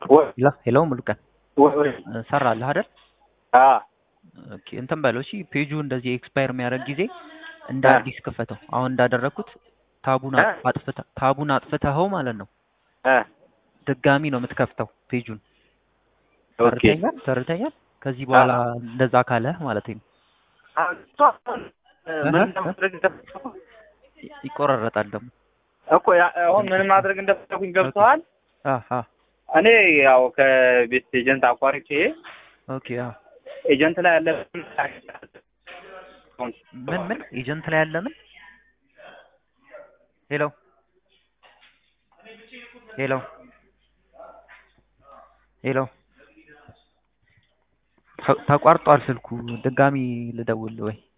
ወይ ሄሎ ሄሎ ሙሉቀን ወይ ወይ ሰራልህ አይደል? አ ኦኬ እንትን በለው እሺ። ፔጁ እንደዚህ ኤክስፓየር የሚያደርግ ጊዜ እንደ አ አዲስ ክፈተው። አሁን እንዳደረግኩት ታቡን አ አጥ- አጥፍተህ ታቡን አጥፍተኸው ማለት ነው። አ ድጋሚ ነው የምትከፍተው ፔጁን። ኦኬ ተረድተኛል? ተረድተኛል? ከዚህ አ በኋላ እንደዛ ካለህ ማለት ነው። አሁን እሱ አሁን እህ ምን እህ ማድረግ እንደፈለኩ ይቆራረጣል ደግሞ። እኮ ያ- አሁን ምን ማድረግ እንደፈለኩኝ ገብተዋል። አ አ እኔ ያው ከቤት ኤጀንት አቋርጬ ኦኬ አ ኤጀንት ላይ ያለ ምን ምን ኤጀንት ላይ ያለ ምን? ሄሎ ሄሎ ሄሎ ተ- ተቋርጧል ስልኩ። ድጋሚ ልደውል ወይ?